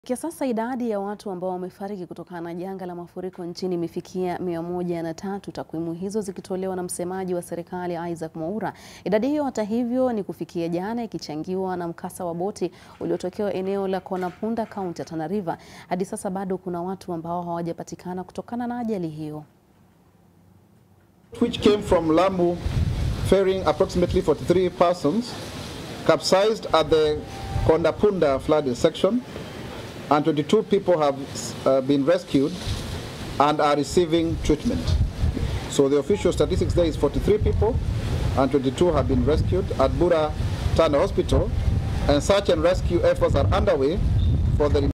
Kwa sasa idadi ya watu ambao wamefariki kutokana na janga la mafuriko nchini imefikia mia moja na tatu, takwimu hizo zikitolewa na msemaji wa serikali Isaac Mwaura. Idadi hiyo hata hivyo ni kufikia jana, ikichangiwa na mkasa wa boti uliotokea eneo la Konapunda, kaunti ya Tana River. Hadi sasa bado kuna watu ambao hawajapatikana kutokana na ajali hiyo. which came from Lamu ferrying approximately 43 persons capsized at the Kondapunda flooded section and 22 people have uh, been rescued and are receiving treatment. So the official statistics there is 43 people and 22 have been rescued at Bura Tana Hospital and search and rescue efforts are underway for the